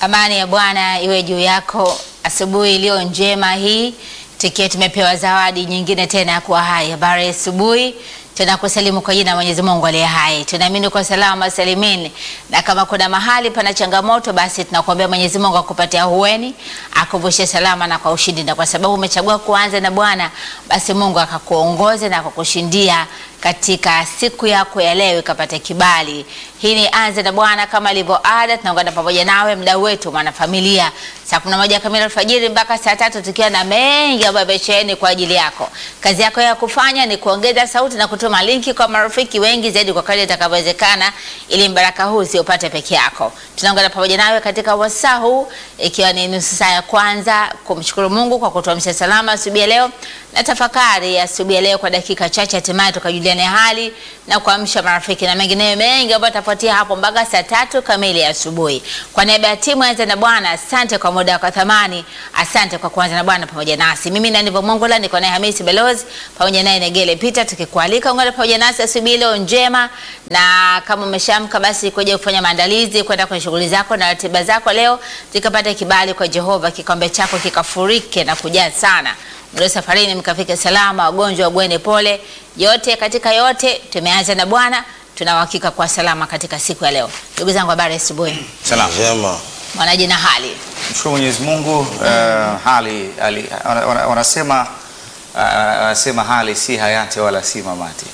Amani ya Bwana iwe juu yako asubuhi iliyo njema hii, tukiwa tumepewa zawadi nyingine tena ya kuwa hai. Habari ya asubuhi, tunakusalimu kwa jina la Mwenyezi Mungu aliye hai. Tunaamini kwa salama salimini, na kama kuna mahali pana changamoto, basi tunakuambia Mwenyezi Mungu akupatia hueni, akuvushe salama na kwa ushindi, na kwa sababu umechagua kuanza na Bwana, basi Mungu akakuongoze na akakushindia katika siku yako ya leo ikapata kibali. Hii ni anze na Bwana kama ilivyo ada, tunaungana pamoja nawe mdau wetu mwanafamilia, saa kumi na moja kamili alfajiri mpaka saa tatu tukiwa na mengi ambayo yamesheheni kwa ajili yako. Kazi yako ya kufanya ni kuongeza sauti na kutuma linki kwa marafiki wengi zaidi kwa kadri itakavyowezekana, ili mbaraka huu usiupate peke yako. Tunaungana pamoja nawe katika wasaa huu, ikiwa ni nusu saa ya kwanza kumshukuru Mungu kwa kutuamsha salama asubuhi ya leo na tafakari ya asubuhi ya leo kwa dakika chache, hatimaye tukajuliane hali na kuamsha marafiki na mengineyo mengi ambayo tafuatia hapo mpaka saa tatu kamili ya asubuhi. Kwa niaba ya timu Anza na Bwana, asante kwa muda wako thamani, asante kwa kuanza na Bwana pamoja nasi. Mimi na Nivo Mongola niko naye Hamisi Belozi pamoja naye Negele Peter, tukikualika ungana pamoja nasi asubuhi leo njema, na kama umeshamka basi kuja kufanya maandalizi kwenda kwenye shughuli zako na ratiba zako leo, zikapata kibali kwa Jehova, kikombe chako kikafurike na kujaa sana mlio safarini mkafike salama, wagonjwa wabwene pole. Yote katika yote, tumeanza na Bwana, tuna uhakika kwa salama katika siku ya leo. Ndugu zangu, habari ya asubuhi, Salam. Njema. mwanaji na hali Mshukuru Mwenyezi Mungu. eh, hali, hali wana- wana- wanasema uh, wanasema hali si hayati wala si mamati.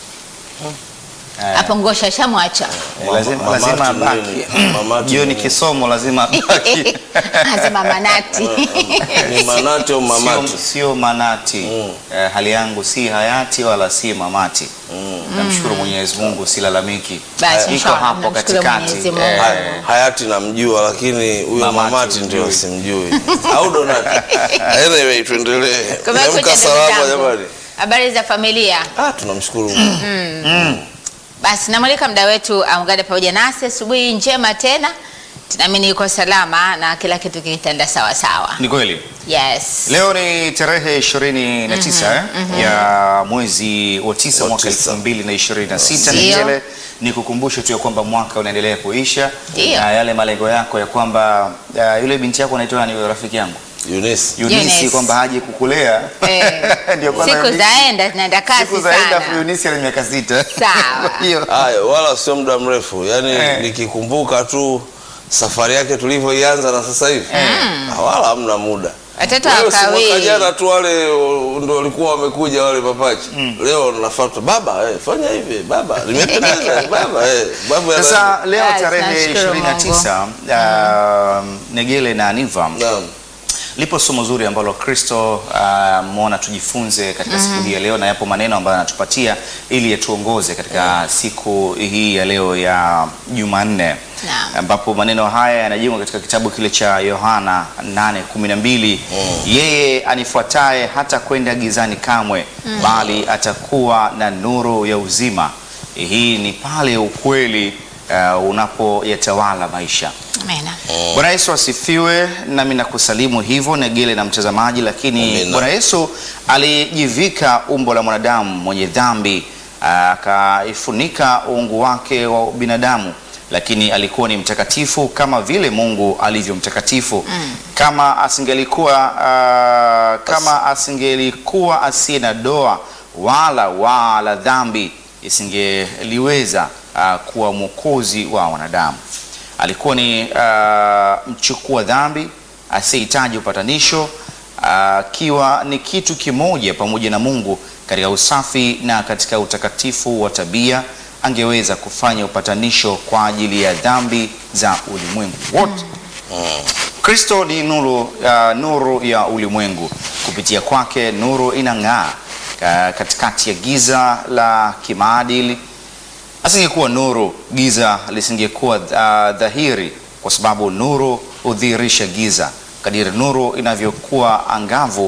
Eh, hapo ngosha shamwacha eh, lazima Mama- lazima mamati abaki. nini? Mamati Jioni nini? kisomo lazima abaki. asema manati Ni manati au mamati? Sio, sio manati. Mm. Eh, hali yangu si hayati wala si mamati. Mm. Namshukuru Mwenyezi Mungu, silalamiki. Basi, Iko inshallah, hapo namshukuru katikati. Mwenyezi Mungu. Eh, Ha- Hayati namjua lakini huyo Mamati mamati ndio humjui. simjui. Au Donati. Anyway, tuendelee. Kwa hivyo Amka ndugu salama zangu, jamani. habari za familia. Ah, tunamshukuru Mungu. Basi namwalika mda wetu aungane pamoja nasi asubuhi njema tena, tunaamini yuko salama na kila kitu kitaenda sawa sawa. Ni kweli. Yes. Leo ni tarehe 29 eh, ya mwezi wa tisa Wa mwaka tisa. 2026. Ndio. Ningele ni kukumbushe tu ya kwamba mwaka unaendelea kuisha Ndio. na yale malengo yako ya kwamba uh, yule binti yako anaitwa nani, yule rafiki yangu Eunice. Eunice, Eunice. kwamba haje kukulea Eh, Ndio kwanza siku Eunice- zaenda zinaenda kasi siku zaenda sana. Eunice ana miaka sita. Sawa. Kwa hiyo Haya, wala sio muda mrefu. Yaani Eh. nikikumbuka tu safari yake tulivyoianza na sasa hivi. Ah, Wala hamna muda. Watoto Wewe si mwaka wakawii. jana tu wale o, ndo walikuwa wamekuja wale mapacha. Leo nafuata baba, eh, fanya hivi baba, limependeza baba, eh, baba ya sasa leo Basi, tarehe tunashukuru 29 uh, Negele na Aniva Naam. lipo somo zuri ambalo Kristo uh, mwona tujifunze katika siku hii ya leo, na yapo maneno ambayo anatupatia ili yatuongoze katika siku hii ya leo ya Jumanne, Naam. ambapo maneno haya yanajengwa katika kitabu kile cha Yohana 8:12 yeye anifuataye hata kwenda gizani kamwe, bali atakuwa na nuru ya uzima. Hii ni pale ukweli uh, unapoyatawala maisha. Amina. Bwana Yesu asifiwe. Nami nakusalimu hivyo Negele na mtazamaji, lakini Amina. Bwana Yesu alijivika umbo la mwanadamu mwenye dhambi, akaifunika uungu wake wa binadamu, lakini alikuwa ni mtakatifu kama vile Mungu alivyo mtakatifu. Kama asingelikuwa ah, kama asingelikuwa asiye na doa wala wala dhambi, isingeliweza ah, kuwa mwokozi wa wanadamu alikuwa ni uh, mchukua dhambi asiyehitaji upatanisho akiwa ni kitu kimoja pamoja na Mungu katika usafi na katika utakatifu wa tabia, angeweza kufanya upatanisho kwa ajili ya dhambi za ulimwengu wote. Kristo ni nuru, uh, nuru ya ulimwengu. Kupitia kwake nuru inang'aa uh, katikati ya giza la kimaadili asingekuwa nuru, giza lisingekuwa uh, dhahiri, kwa sababu nuru hudhihirisha giza. Kadiri nuru inavyokuwa angavu,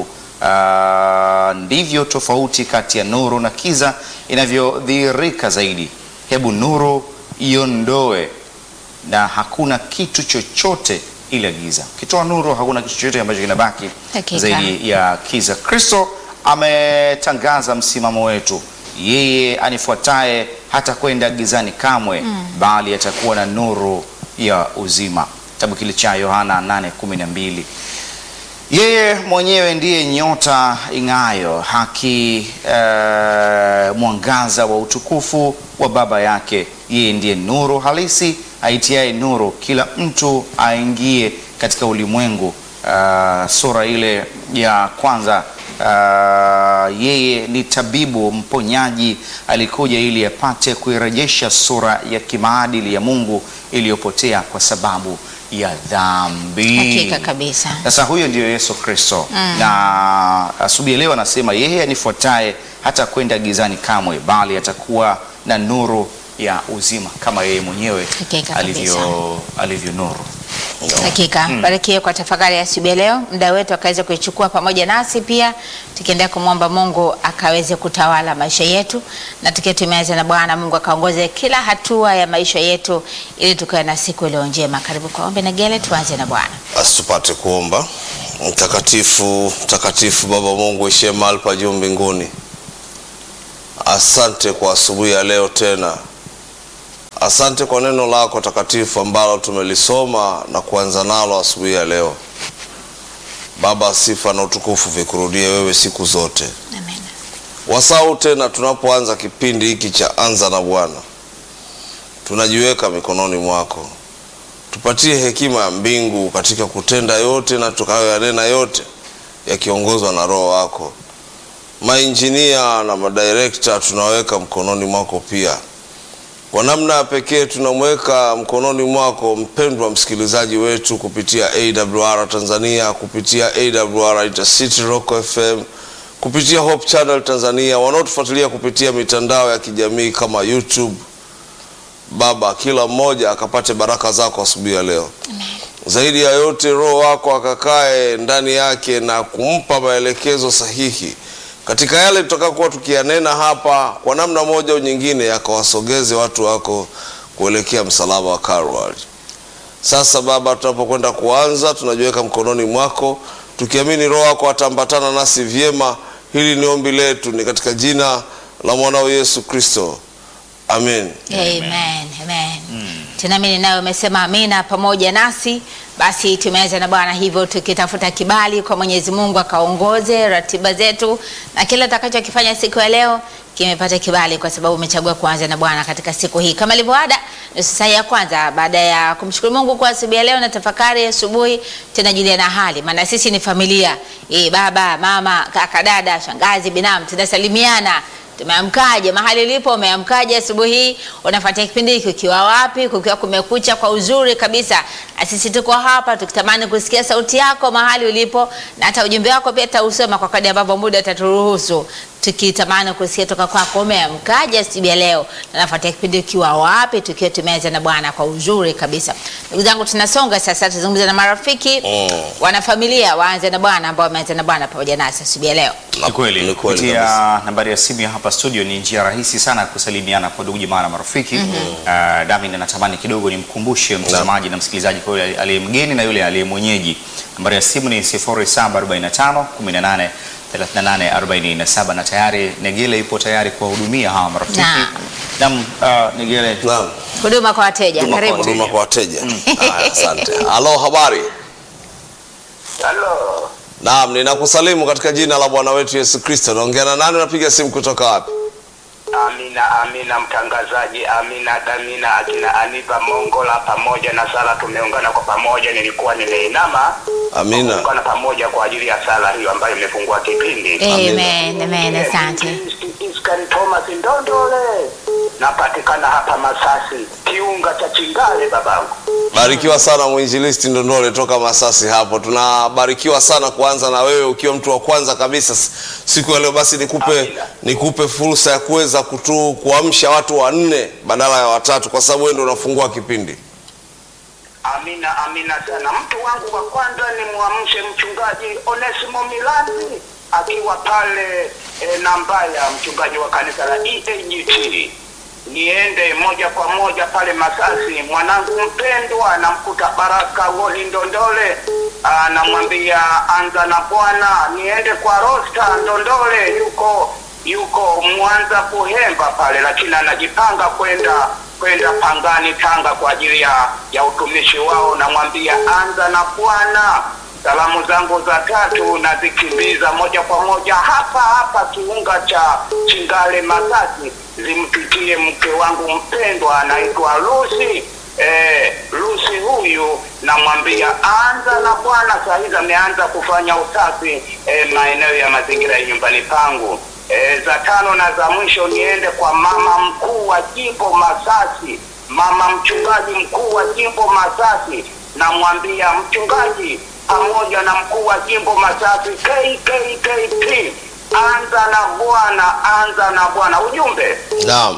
uh, ndivyo tofauti kati ya nuru na giza inavyodhihirika zaidi. Hebu nuru iondoe, na hakuna kitu chochote ila giza. Ukitoa nuru, hakuna kitu chochote ambacho kinabaki Hakika. zaidi ya giza. Kristo ametangaza msimamo wetu yeye anifuataye hata kwenda gizani kamwe, bali atakuwa na nuru ya uzima. kitabu kile cha Yohana 8:12. Yeye mwenyewe ndiye nyota ing'ayo haki, eh, mwangaza wa utukufu wa Baba yake. Yeye ndiye nuru halisi aitiaye nuru kila mtu aingie katika ulimwengu. Uh, sura ile ya kwanza. Uh, yeye ni tabibu mponyaji, alikuja ili apate kuirejesha sura ya kimaadili ya Mungu iliyopotea kwa sababu ya dhambi. Hakika kabisa. Sasa huyo ndiyo Yesu Kristo na asubuhi ya leo anasema yeye anifuataye hata kwenda gizani kamwe, bali atakuwa na nuru ya uzima kama yeye mwenyewe Hakika alivyo, alivyo nuru. Hakika barikiwe kwa tafakari ya asubuhi ya leo. Muda wetu akaweze kuichukua pamoja nasi pia, tukiendelea kumwomba Mungu akaweze kutawala maisha yetu, na tukiwa tumeanza na Bwana Mungu akaongoze kila hatua ya maisha yetu, ili tukawe na siku iliyo njema. Karibu kwa ombi Negele, tuanze na Bwana. Basi tupate kuomba. Mtakatifu, mtakatifu Baba Mungu ishie mahali pa juu mbinguni, asante kwa asubuhi ya leo tena. Asante kwa neno lako takatifu ambalo tumelisoma na kuanza nalo asubuhi ya leo. Baba, sifa na utukufu vikurudie wewe siku zote. Amen. Wasau tena tunapoanza kipindi hiki cha anza na Bwana, tunajiweka mikononi mwako. Tupatie hekima ya mbingu katika kutenda yote na tukayoyanena yote yakiongozwa na Roho wako. Mainjinia na madirekta tunaweka mkononi mwako pia. Kwa namna ya pekee tunamweka mkononi mwako mpendwa msikilizaji wetu kupitia AWR Tanzania, kupitia AWR Intercity Rock FM, kupitia Hope Channel Tanzania, wanaotufuatilia kupitia mitandao ya kijamii kama YouTube. Baba, kila mmoja akapate baraka zako asubuhi ya leo. Zaidi ya yote, Roho wako akakae ndani yake na kumpa maelekezo sahihi katika yale tutakayokuwa tukiyanena hapa, kwa namna moja au nyingine, yakawasogeze watu wako kuelekea msalaba wa Kalvari. Sasa Baba, tunapokwenda kuanza, tunajiweka mkononi mwako, tukiamini Roho wako ataambatana nasi vyema. Hili ni ombi letu, ni katika jina la mwanao Yesu Kristo, amen. Amen. Amen. Tunaamini nawe umesema amina pamoja nasi. Basi tumeanza na Bwana hivyo tukitafuta kibali kwa Mwenyezi Mungu akaongoze ratiba zetu na kila tutakachokifanya siku ya leo kimepata kibali kwa sababu umechagua kuanza na Bwana katika siku hii. Kama ilivyo ada, nusu saa ya kwanza baada ya kumshukuru Mungu kwa asubuhi ya leo na tafakari asubuhi, tunajulia na hali, maana sisi ni familia e, baba, mama, kaka, dada, shangazi, binamu, tunasalimiana Tumeamkaje? Mahali ulipo umeamkaje asubuhi hii? Unafuatia kipindi hiki ukiwa wapi? Kukiwa kumekucha kwa uzuri kabisa, na sisi tuko hapa tukitamani kusikia sauti yako mahali ulipo, na hata ujumbe wako pia tausoma kwa kadri ambavyo muda utaturuhusu, tukitamani kusikia toka kwako. Umeamkaje asubuhi ya leo? Na nafuatia kipindi ukiwa wapi? Tukiwa tumeanza na Bwana kwa uzuri kabisa. Ndugu zangu, tunasonga sasa, tuzungumze na marafiki Mm. wanafamilia waanze na Bwana ambao wameanza na Bwana pamoja nasi asubuhi ya leo. Ni kweli Ni kweli kupitia kabisa. nambari ya simu ya hapa studio ni njia rahisi sana ya kusalimiana kwa ndugu jamaa na marafiki. Uh, Dami, natamani kidogo nimkumbushe mtazamaji na msikilizaji kwa yule aliye mgeni na yule aliye mwenyeji. Nambari ya simu ni 0745 18 38 47 na tayari Negele yupo tayari kuwahudumia hawa marafiki. Naam. Naam, uh, Negele Naam. Huduma kwa wateja, Huduma kwa- karibu. huduma kwa wateja. Haya, asante. Halo, habari? Halo, Naam, ninakusalimu katika jina la Bwana wetu Yesu Kristo. Naongea na nani? Unapiga simu kutoka wapi? Amina, Amina mtangazaji, Amina Damina, akina Aniva Mongola pamoja na Sara, tumeungana kwa pamoja. Nilikuwa nimeinama Amina. kuungana pamoja kwa ajili ya sala hiyo ambayo imefungua kipindi. Amen, amen, asante. Iskari Thomas Ndondole, napatikana hapa Masasi, kiunga cha Chingale babangu. Barikiwa sana mwinjilisti Ndondole toka Masasi hapo. Tunabarikiwa sana kuanza na wewe ukiwa mtu wa kwanza kabisa s- siku ya leo. Basi nikupe Amina. nikupe fursa ya kuweza kutu kuamsha watu wanne badala ya watatu, kwa sababu wewe ndio unafungua kipindi. Amina, amina sana. Mtu wangu wa kwanza ni mwamshe mchungaji Onesimo Milani akiwa pale e, Nambaya, mchungaji wa kanisa la EAGT. Niende moja kwa moja pale Masasi, mwanangu mpendwa, namkuta Baraka Woli Ndondole, Ah, namwambia anza na Bwana. Niende kwa Rosta Ndondole, yuko yuko Mwanza Buhemba pale, lakini anajipanga kwenda kwenda Pangani, Tanga kwa ajili ya, ya utumishi wao. Namwambia anza na Bwana. Salamu zangu za tatu nazikimbiza moja kwa moja hapa hapa kiunga cha Chingale Masasi, zimpitie mke wangu mpendwa anaitwa Lucy. Eh, Lucy huyu namwambia anza na Bwana. Saa hizi ameanza kufanya usafi eh, maeneo ya mazingira ya nyumbani pangu. E, za tano na za mwisho niende kwa mama mkuu wa jimbo Masasi, mama mchungaji mkuu wa jimbo Masasi. Namwambia mchungaji pamoja na mkuu wa jimbo Masasi KKKP, anza na Bwana, anza na Bwana. Ujumbe Naam.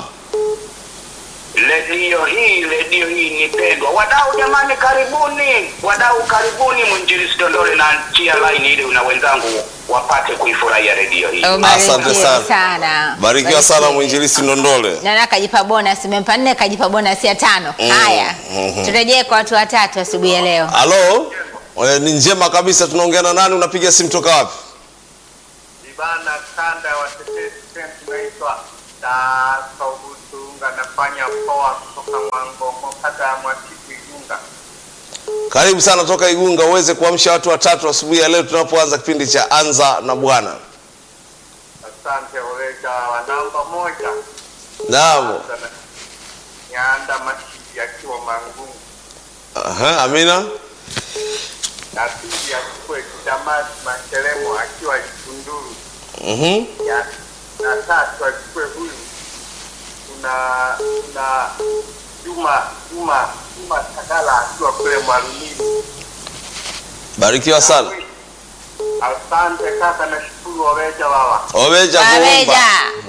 redio hii, redio hii ni pendwa. Wadau jamani, karibuni wadau, karibuni mwinjilisi Dondole na njia line ili na wenzangu wapate kuifurahia redio hii. Asante Ubarikiwe sana. sana. Barikiwa sana Barikiwe. mwinjilisi Ndondole. Nana kajipa bonus, imempa nne, kajipa bonus ya tano. Mm, Haya, mhm. turejee kwa watu watatu asubuhi ya leo. Halo? Eh, Ni njema kabisa. Tunaongea na nani? Unapiga simu toka wapi? Ibana kanda ya watetezi sehemu inaitwa Saubutunga, nafanya poa kutoka Mwangongo, kata ya Mwatiku Igunga. Karibu sana toka Igunga uweze kuamsha watu watatu asubuhi ya leo tunapoanza kipindi cha Anza na Bwana. Asante Olega wa namba moja Naam. Sana. Nyanda Mashidi akiwa Mangungu, Aha, Amina. na pili achukue Kidamasi Masheremo akiwa Itunduru, Mhm. ya na tatu achukue huyu kuna kuna Juma Juma Juma Tagala akiwa kule Mwalumini. Barikiwa sana. Asante kaka, nashukuru Oveja baba. Oveja kuomba. Waweja.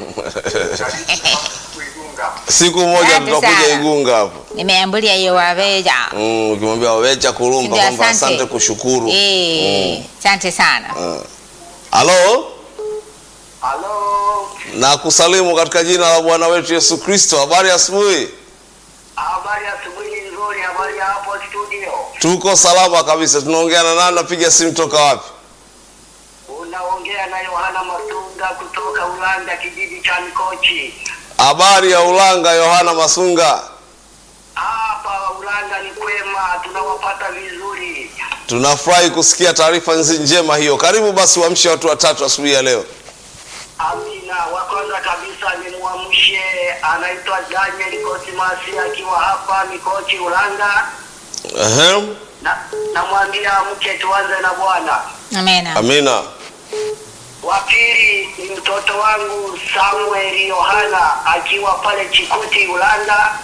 Kuigunga. Siku moja Asante tutakuja sana. Igunga hapo. Nimeambulia hiyo Waweja. Mm, ukimwambia Oveja kurumba Ndio, kwamba asante kushukuru. Eh, asante sana. Halo? Halo, Na kusalimu katika jina la Bwana wetu Yesu Kristo. Habari ya asubuhi? habari ya asubuhi nzuri. Habari ya hapo studio, Tuko salama kabisa. Tunaongea na nani? Napiga simu toka wapi? unaongea na Yohana Masunga kutoka Ulanda, kijiji cha Mikochi. Habari ya Ulanga, Yohana Masunga. Hapa Ulanda ni kwema, tunawapata vizuri. Tunafurahi kusikia taarifa nzi- njema hiyo. Karibu basi uamshe watu watatu asubuhi ya leo. Amina. Wa kwanza kabisa ni mwamshe, anaitwa Daniel Kosimasi akiwa hapa Mikochi Ulanda, Ehe. na namwambia mke, tuanze na Bwana. Amena. Amina. Wa pili ni mtoto wangu Samuel Yohana akiwa pale Chikuti Ulanda,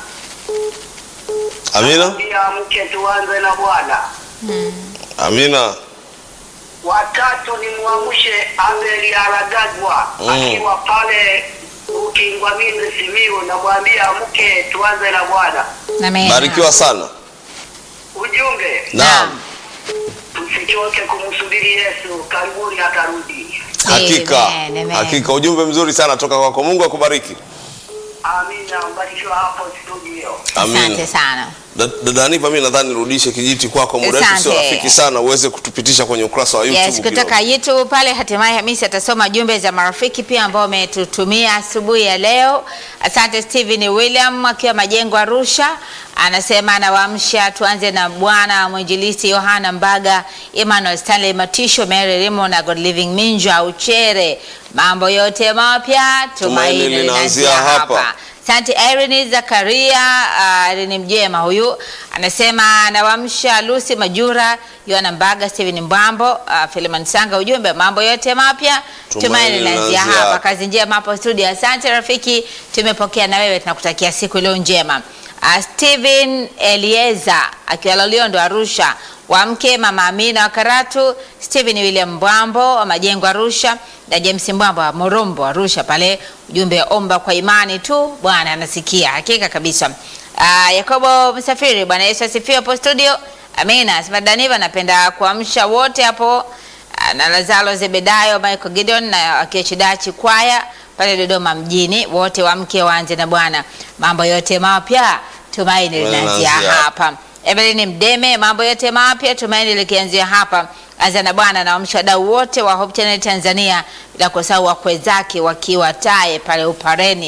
Amina. pia mke, tuanze na Bwana. Amina. Watatu ni mwamshe Abel Aragagwa Mm. akiwa pale Ukingwamizi Simiu, namwambia mke, tuanze na Bwana. Amena. Barikiwa sana. Ujumbe, Naam. tusichoke kumsubiri Yesu, karibuni atarudi. Hakika. Amen, amen. Hakika ujumbe mzuri sana toka kwako. Mungu akubariki. Amina, mbarikiwa hapo studio. Amina. Asante sana. Da- Dada Aniva, mimi nadhani nirudishe kijiti kwako, muda wetu sio Asante. rafiki sana, uweze kutupitisha kwenye ukurasa wa YouTube Yes, kutoka kidogo. YouTube pale hatimaye Hamisi atasoma jumbe za marafiki pia ambao wametutumia asubuhi ya leo. Asante Steven William akiwa Majengo Arusha, anasema anawaamsha tuanze na Bwana mwinjilisti Yohana Mbaga, Emmanuel Stanley Matisho, Mary Rimo na God Living Minja Uchere. Mambo yote mapya Tumaini tumaini linaanzia linaanzia hapa. hapa. Asante Irene Zakaria, uh, Irene Mjema huyu anasema anawamsha Lucy Majura, Yohana Mbaga, Steven Mbwambo, uh, Philemon Sanga, ujumbe mambo yote mapya Tumaini tumaini linaanzia linaanzia hapa. hapa. Kazi njema hapo studio. Asante rafiki, tumepokea na wewe, tunakutakia siku iliyo njema. Uh, Steven Elieza akiwa Loliondo Arusha, wamke mama Amina wa Karatu, Steven William Mbwambo wa Majengo Arusha na James Mbwambo wa Morombo Arusha pale, ujumbe omba kwa imani tu, Bwana anasikia. Hakika kabisa. Uh, Yakobo Msafiri, Bwana Yesu asifiwe hapo studio. Amina. Sema Daniva, napenda kuamsha wote hapo Ah, na Lazaro Zebedayo, Michael Gideon na Akiachidachi kwaya pale Dodoma mjini, wote wamke waanze na Bwana, mambo yote mapya tumaini linaanzia Linaanzia hapa. Evelyn Mdeme, mambo yote mapya tumaini likianzia hapa. Anza na Bwana na wamsha wadau wote wa Hope Channel Tanzania, bila kusahau wakwe zake wakiwa Tae pale Upareni.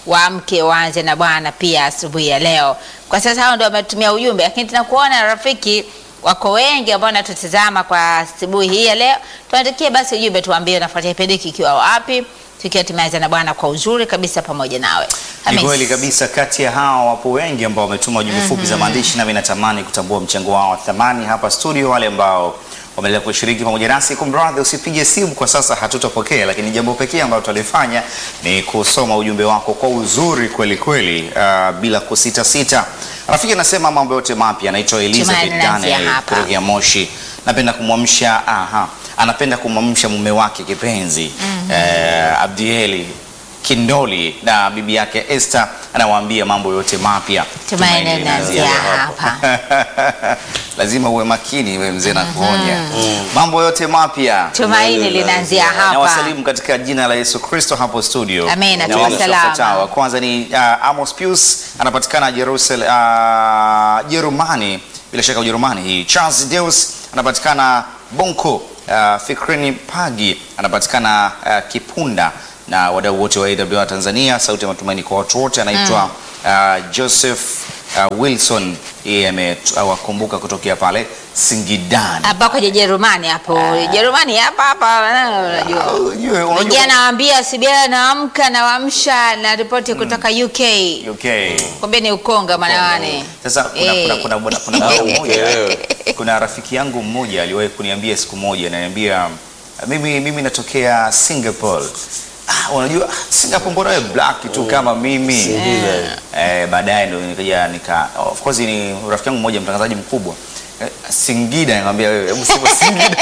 waamke waanze na Bwana pia asubuhi ya leo. Kwa sasa hao ndio wametumia ujumbe, lakini tunakuona rafiki wako wengi ambao wanatutazama kwa asubuhi hii ya leo. Tuandikie basi ujumbe, tuambie unafuatia kipindi hiki ikiwa wapi, tukiwa tumeanza na Bwana kwa uzuri kabisa pamoja nawe. Ni Hamis. kweli kabisa. Kati ya hao wapo wengi ambao wametuma ujumbe fupi za maandishi, nami natamani kutambua mchango wao wa thamani hapa studio. Wale ambao wameendelea kushiriki pamoja nasi, kumradhi, usipige simu kwa sasa, hatutapokea, lakini jambo pekee ambalo tutalifanya ni kusoma ujumbe wako kwa uzuri kweli kweli, uh, bila kusita sita. Rafiki anasema mambo yote mapya, anaitwa Elizabeth Tumaini naanzia Daniel hapa. kutokea Moshi. Napenda kumwamsha aha, anapenda kumwamsha mume wake kipenzi eh, Abdieli Kindoli na bibi yake Esther, anawaambia mambo yote mapya. Tumaini linaanzia hapa. Lazima uwe makini we mzee, na kuonya mambo yote mapya. Tumaini linaanzia Na hapa. wasalimu katika jina la Yesu Kristo hapo studio. Amina, Na tuwe wamsha salama. wafuatao. Kwanza ni uh, Amos Pius anapatikana Jerusalem, uh, Jerumani, bila shaka Ujerumani hii. Charles Deus anapatikana Bonko. Uh, Fikrini Pagi anapatikana uh, Kipunda na wadau wote wa AWR Tanzania, sauti ya matumaini kwa watu wote, anaitwa uh, Joseph uh, Wilson, yeye amewakumbuka kutokea pale Singidani. Hapa kwa Jerumani hapo. Jerumani hapa hapa unajua. Ujue, unajua- Ingia nawaambia Sibiela naamka nawaamsha na ripoti kutoka UK. UK. Kumbe ni ukonga mwanawane. Sasa kuna, Eh. kuna, kuna, kuna, kuna, Ah, bwana mmoja ukielewe. kuna rafiki yangu mmoja aliwahi kuniambia siku moja, ananiambia mimi, mimi natokea Singapore. Ah, unajua Singapore mbona wewe black tu kama mimi Singida. eh, baadaye ndo nikaja nika of course ni rafiki yangu mmoja mtangazaji mkubwa eh, Singida, nikamwambia wewe hebu sema Singida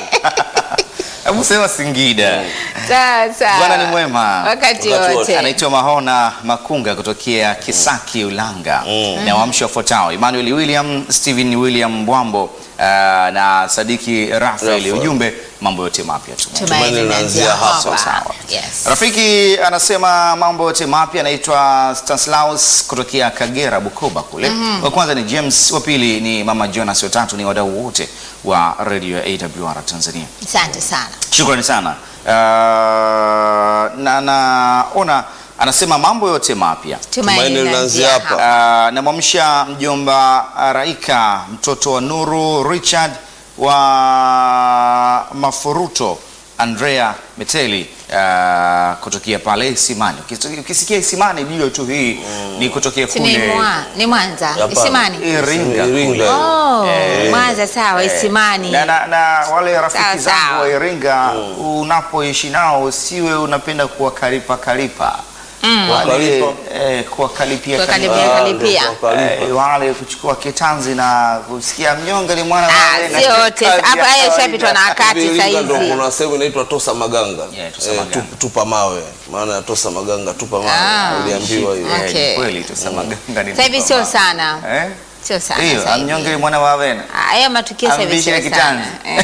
hebu sema Singida. Sawa sawa. Bwana ni mwema. Wakati Wakati wote. Anaitwa Mahona Makunga kutokea Kisaki Ulanga na waamshi wafuatao Emmanuel William, Stephen William Mbwambo uh, na Sadiki Rafael. Rafael. Ujumbe mambo yote mapya tu. Tumaini linaanzia hapa. Sawa, sawa. hapa. Yes. Rafiki anasema mambo yote mapya, anaitwa Stanislaus kutokea Kagera Bukoba kule. Wa kwanza ni James, wa pili ni Mama Jonas, wa tatu ni wadau wote wa radio ya AWR Tanzania. Asante sana. Shukrani sana. Uh, na naona anasema mambo yote mapya. Tumaini linaanzia hapa. Uh, namwamsha mjomba Raika mtoto wa Nuru Richard wa Mafuruto Andrea Meteli uh, kutokea pale Isimani. Ukis- Ukisikia Isimani ndio tu hii ni kutokea Si ni kule mwa, ni Mwanza, Hapana. Isimani. Iringa. Iringa. Oh, Eh, Mwanza sawa, Isimani. na, na, na wale rafiki Sawa, zangu sawa. wa Iringa unapoishi nao usiwe unapenda kuwakalipa kalipa wale Kuwakalipa? eh, kuwakalipia Kuwakalipia. kalipia. Ah, kalipia. ndio kuwakalipa. Eh, wale kuchukua kitanzi na kusikia mnyonge ni mwana wa Ah, Lena, sio wote. kazi ya Hapa haya kawaida. ishapitwa na wakati Hivi sasa Iringa ndo hizi. kuna sehemu inaitwa Tosa Maganga. Yeah, Tosa Eh, Maganga. tu- tupa mawe. Maana ya Tosa Maganga tupa mawe. Ah. Uliambiwa hiyo. Eh, Okay. ni kweli tusema ganga ni Sasa hivi sio mama. sana. Eh? Sio sana. Hiyo sasa hivi. amnyonge ni mwana wa Lena. Ah, Haya matukio sasa hivi Amvishe sio kitanzi. sana.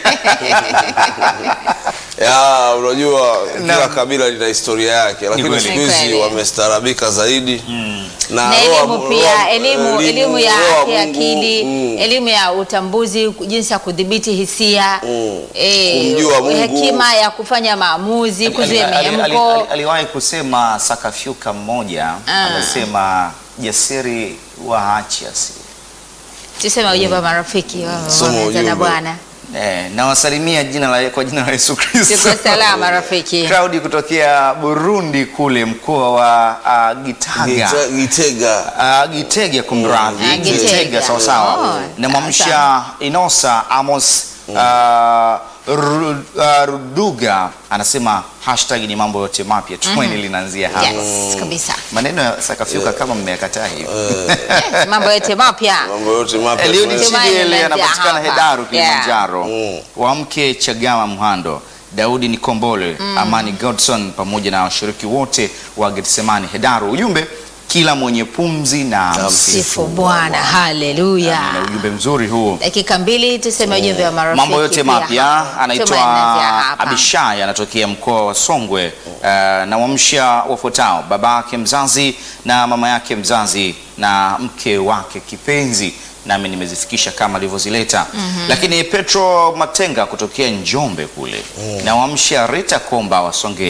Ya, unajua kila Naam. kabila lina historia yake, lakini kweli. siku Ni hizi kweli. wamestaarabika zaidi Na roho- elimu pia, roho- elimu elimu ya roho afya ya Mungu, akili, mm. elimu ya utambuzi, jinsi ya kudhibiti hisia, Mm. eh, Kumjua Mungu. hekima ya kufanya maamuzi, kuzuia Ali- ali- ali- ali- mihemko. aliwahi kusema sakafyuka mmoja Ah. amesema jasiri waache asiri Tuseme ujumbe wa marafiki wa Soma waanza na ujumbe. Bwana. Eh, nawasalimia jina la, kwa jina la Yesu Kristo. Tuko salama rafiki. Claudi kutokea Burundi kule mkoa wa uh, Gitaga. Gita- Gitega. Uh, Gitega kumradhi. Ah, Gitega. Gitega sawa sawa. Oh, Namwamsha Inosa Amos uh, Ru- uh, Ruduga anasema hashtag ni mambo yote mapya tumaini linaanzia hapa. Yes, kabisa. Maneno ya sakafyuka kama mmeyakataa hivi. Yes, mambo yote mapya. Mambo yote mapya. Eliudi tunaweza- Tumaini Chidiele linaanzia anapatikana hapa. Hedaru Kilimanjaro. Mm. Wamke Chagama Mhando, Daudi Nikombole, Amani Godson pamoja na washiriki wote wa Getsemani Hedaru. Ujumbe kila mwenye pumzi na msifu. Sifu Bwana. Haleluya. Na ujumbe mzuri huu. Dakika mbili tuseme ujumbe wa marafiki. Mambo yote pia mapya, hapo. anaitwa Tumaini hapa. Abishai, anatokea mkoa wa Songwe. Uh, na wamsha wafuatao baba yake mzazi na mama yake mzazi na mke wake kipenzi, nami nimezifikisha kama alivyozileta. Lakini Petro Matenga kutokea Njombe kule na wamsha Rita Komba wa Songea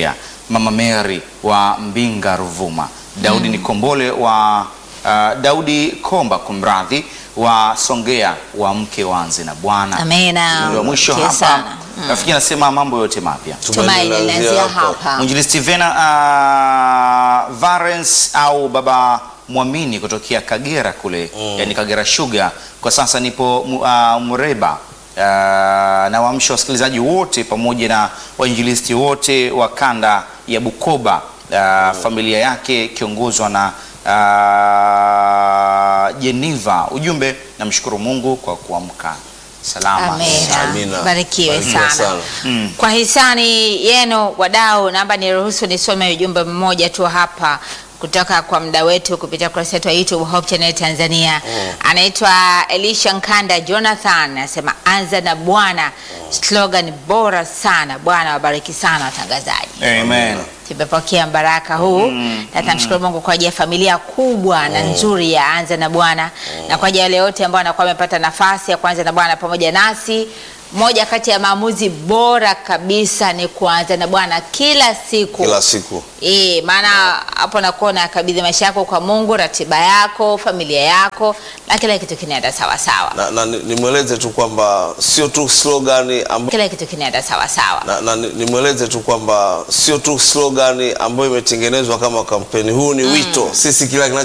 Mama Mary wa Mbinga Ruvuma, Daudi Nikombole wa uh, Daudi Komba kumradhi wa Songea wa mke wanzi na Bwana. Amina. Ndio mwisho Asante hapa. sana. Rafiki anasema mambo yote mapya. Tumaini linaanzia hapa. Mwinjilisti Vena uh, Varens au baba mwamini kutokea Kagera kule yani Kagera Sugar. Kwa sasa nipo mu- uh, Mureba uh, na waamsha wasikilizaji wote pamoja na wainjilisti wote wa kanda ya Bukoba uh, familia yake ikiongozwa na uh, Jeniva. Ujumbe, namshukuru Mungu kwa kuamka salama. Amina. Amina. Barikiwe Barikiwe sana. sana. Kwa hisani yenu wadau, naomba niruhusu nisome ujumbe mmoja tu hapa kutoka kwa mda wetu kupitia kurasa yetu ya YouTube Hope Channel Tanzania. Anaitwa Elisha Nkanda Jonathan, anasema anza na Bwana, slogan bora sana. Bwana wabariki sana watangazaji. Amen. Tumepokea baraka huu na tunamshukuru Mungu kwa ajili ya familia kubwa na nzuri ya Anza na Bwana na kwa ajili ya wale wote ambao wanakuwa wamepata nafasi ya kuanza na Bwana pamoja nasi. Moja kati ya maamuzi bora kabisa ni kuanza na Bwana kila siku Kila siku Eh, maana hapo nakuwa unakabidhi maisha yako kwa Mungu, ratiba yako, familia yako na kila kitu kinaenda sawa sawa. na, na ni- nimweleze tu kwamba sio tu slogani amb... Kila kitu kinaenda sawa sawa. na, na ni- nimweleze tu kwamba sio tu slogani ambayo imetengenezwa kama kampeni. Huu ni wito, sisi kila